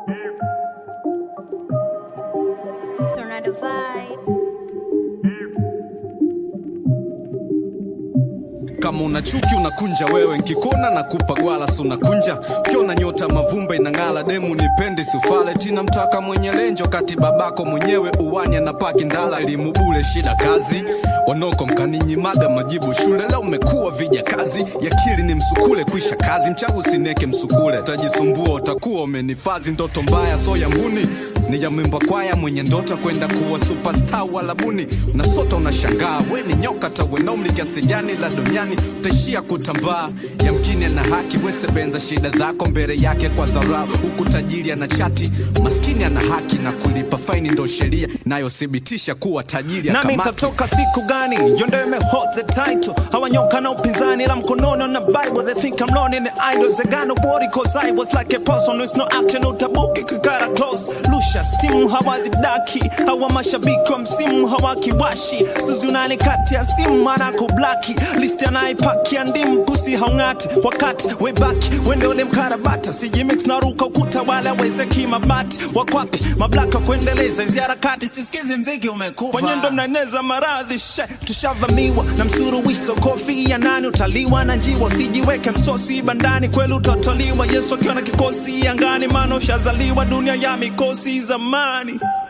Tornado vibe. kama una chuki unakunja wewe nkikona na kupa gwala si unakunja ukiona nyota mavumba inang'ala demu nipendi sufale tina mtaka mwenye lenjo kati babako mwenyewe uwanya na paki ndala elimu bule shida kazi wanoko mkaninyimaga majibu shule leo umekuwa vija kazi yakili ni msukule kuisha kazi mchagu usineke msukule utajisumbua utakuwa umenifazi ndoto mbaya so ya mbuni ni ya mwimba kwaya mwenye ndota kwenda kuwa superstar walabuni unasota unashangaa we ni nyoka tawenomli kiasi gani la duniani utaishia kutambaa yamkini ana haki wesebenza shida zako mbele yake kwa dharau huku tajiri ana chati maskini ana haki na kulipa faini ndo sheria inayothibitisha kuwa tajiri nami akamati. nitatoka siku gani yondo imehold the title hawanyoka na upinzani la mkononi na bible they think i'm lonely in the idols they got no body cause i was like a person with no action utabuki kikara close lusha steam hawazidaki hawa mashabiki wa msimu hawakiwashi sizunani kati ya simu anako blaki listi anaipaki ya ndimu pusi haung'ati wakati webaki wende ule mkarabata sijimix naruka ukuta wala wezeki mabati wakwapi mablaka kuendeleza hizi harakati sisikizi mziki umekufa kwenye ndo mnaeneza maradhi she tushavamiwa na msuruwiso kofi ya nani utaliwa na njiwa usijiweke msosi bandani kweli utotoliwa yesu akiwa na kikosi angani maana ushazaliwa dunia ya mikosi zamani